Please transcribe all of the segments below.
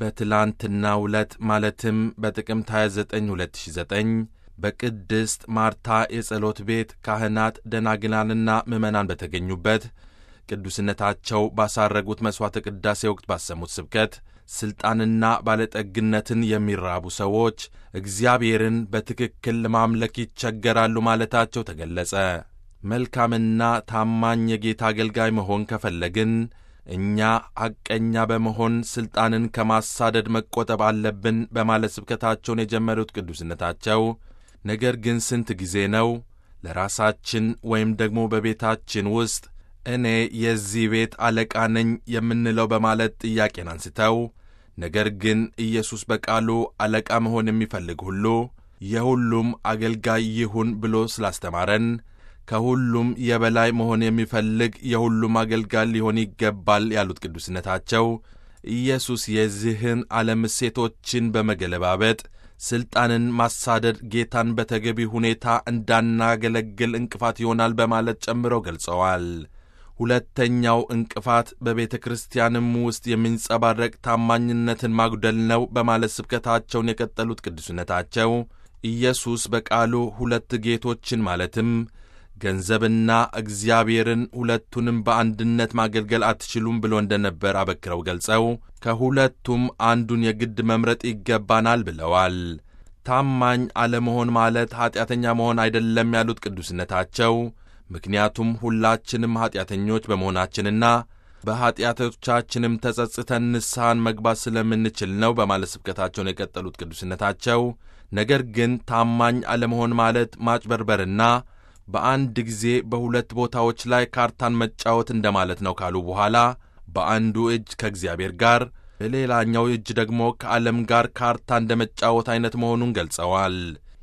በትላንትናው ዕለት ማለትም በጥቅምት 29 2009 በቅድስት ማርታ የጸሎት ቤት ካህናት፣ ደናግላንና ምዕመናን በተገኙበት ቅዱስነታቸው ባሳረጉት መሥዋዕተ ቅዳሴ ወቅት ባሰሙት ስብከት ሥልጣንና ባለጠግነትን የሚራቡ ሰዎች እግዚአብሔርን በትክክል ለማምለክ ይቸገራሉ ማለታቸው ተገለጸ። መልካምና ታማኝ የጌታ አገልጋይ መሆን ከፈለግን እኛ ሐቀኛ በመሆን ሥልጣንን ከማሳደድ መቆጠብ አለብን በማለት ስብከታቸውን የጀመሩት ቅዱስነታቸው ነገር ግን ስንት ጊዜ ነው ለራሳችን ወይም ደግሞ በቤታችን ውስጥ እኔ የዚህ ቤት አለቃ ነኝ የምንለው በማለት ጥያቄን አንስተው ነገር ግን ኢየሱስ በቃሉ አለቃ መሆን የሚፈልግ ሁሉ የሁሉም አገልጋይ ይሁን ብሎ ስላስተማረን ከሁሉም የበላይ መሆን የሚፈልግ የሁሉም አገልጋይ ሊሆን ይገባል ያሉት ቅዱስነታቸው ኢየሱስ የዚህን ዓለም እሴቶችን በመገለባበጥ ሥልጣንን ማሳደድ ጌታን በተገቢ ሁኔታ እንዳናገለግል እንቅፋት ይሆናል በማለት ጨምረው ገልጸዋል። ሁለተኛው እንቅፋት በቤተ ክርስቲያንም ውስጥ የሚንጸባረቅ ታማኝነትን ማጉደል ነው በማለት ስብከታቸውን የቀጠሉት ቅዱስነታቸው ኢየሱስ በቃሉ ሁለት ጌቶችን ማለትም ገንዘብና እግዚአብሔርን ሁለቱንም በአንድነት ማገልገል አትችሉም ብሎ እንደነበር አበክረው ገልጸው ከሁለቱም አንዱን የግድ መምረጥ ይገባናል ብለዋል። ታማኝ አለመሆን ማለት ኀጢአተኛ መሆን አይደለም ያሉት ቅዱስነታቸው ምክንያቱም ሁላችንም ኀጢአተኞች በመሆናችንና በኀጢአቶቻችንም ተጸጽተን ንስሐን መግባት ስለምንችል ነው በማለት ስብከታቸውን የቀጠሉት ቅዱስነታቸው ነገር ግን ታማኝ አለመሆን ማለት ማጭበርበርና በአንድ ጊዜ በሁለት ቦታዎች ላይ ካርታን መጫወት እንደማለት ነው ካሉ በኋላ በአንዱ እጅ ከእግዚአብሔር ጋር በሌላኛው እጅ ደግሞ ከዓለም ጋር ካርታ እንደ መጫወት አይነት መሆኑን ገልጸዋል።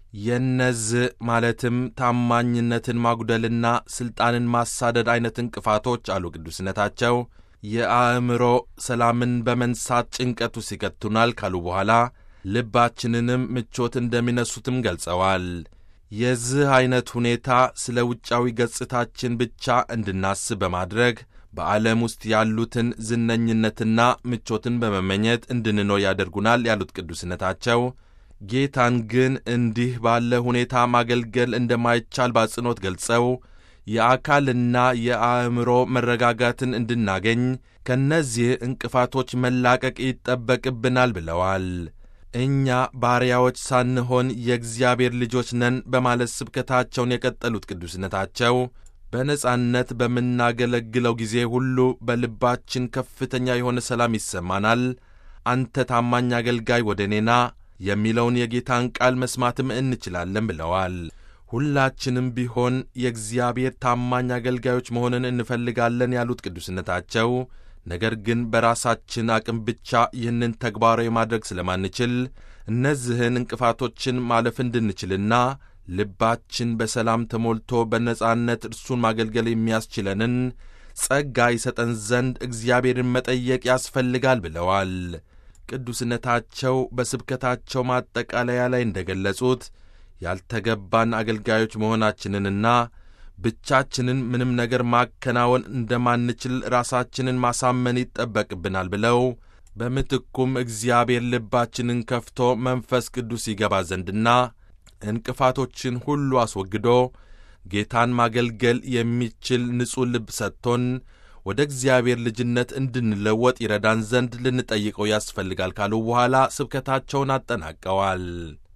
የነዚህ ማለትም ታማኝነትን ማጉደልና ሥልጣንን ማሳደድ አይነት እንቅፋቶች አሉ ቅዱስነታቸው የአእምሮ ሰላምን በመንሳት ጭንቀቱ ሲከቱናል ካሉ በኋላ ልባችንንም ምቾት እንደሚነሱትም ገልጸዋል። የዚህ ዐይነት ሁኔታ ስለ ውጫዊ ገጽታችን ብቻ እንድናስብ በማድረግ በዓለም ውስጥ ያሉትን ዝነኝነትና ምቾትን በመመኘት እንድንኖር ያደርጉናል ያሉት ቅዱስነታቸው ጌታን ግን እንዲህ ባለ ሁኔታ ማገልገል እንደማይቻል በአጽንኦት ገልጸው የአካልና የአእምሮ መረጋጋትን እንድናገኝ ከእነዚህ እንቅፋቶች መላቀቅ ይጠበቅብናል ብለዋል። እኛ ባሪያዎች ሳንሆን የእግዚአብሔር ልጆች ነን በማለት ስብከታቸውን የቀጠሉት ቅዱስነታቸው በነጻነት በምናገለግለው ጊዜ ሁሉ በልባችን ከፍተኛ የሆነ ሰላም ይሰማናል። አንተ ታማኝ አገልጋይ ወደ እኔና የሚለውን የጌታን ቃል መስማትም እንችላለን ብለዋል። ሁላችንም ቢሆን የእግዚአብሔር ታማኝ አገልጋዮች መሆንን እንፈልጋለን ያሉት ቅዱስነታቸው ነገር ግን በራሳችን አቅም ብቻ ይህንን ተግባራዊ ማድረግ ስለማንችል እነዚህን እንቅፋቶችን ማለፍ እንድንችልና ልባችን በሰላም ተሞልቶ በነጻነት እርሱን ማገልገል የሚያስችለንን ጸጋ ይሰጠን ዘንድ እግዚአብሔርን መጠየቅ ያስፈልጋል ብለዋል። ቅዱስነታቸው በስብከታቸው ማጠቃለያ ላይ እንደገለጹት ያልተገባን አገልጋዮች መሆናችንንና ብቻችንን ምንም ነገር ማከናወን እንደማንችል ራሳችንን ማሳመን ይጠበቅብናል ብለው በምትኩም እግዚአብሔር ልባችንን ከፍቶ መንፈስ ቅዱስ ይገባ ዘንድና እንቅፋቶችን ሁሉ አስወግዶ ጌታን ማገልገል የሚችል ንጹሕ ልብ ሰጥቶን ወደ እግዚአብሔር ልጅነት እንድንለወጥ ይረዳን ዘንድ ልንጠይቀው ያስፈልጋል ካሉ በኋላ ስብከታቸውን አጠናቀዋል።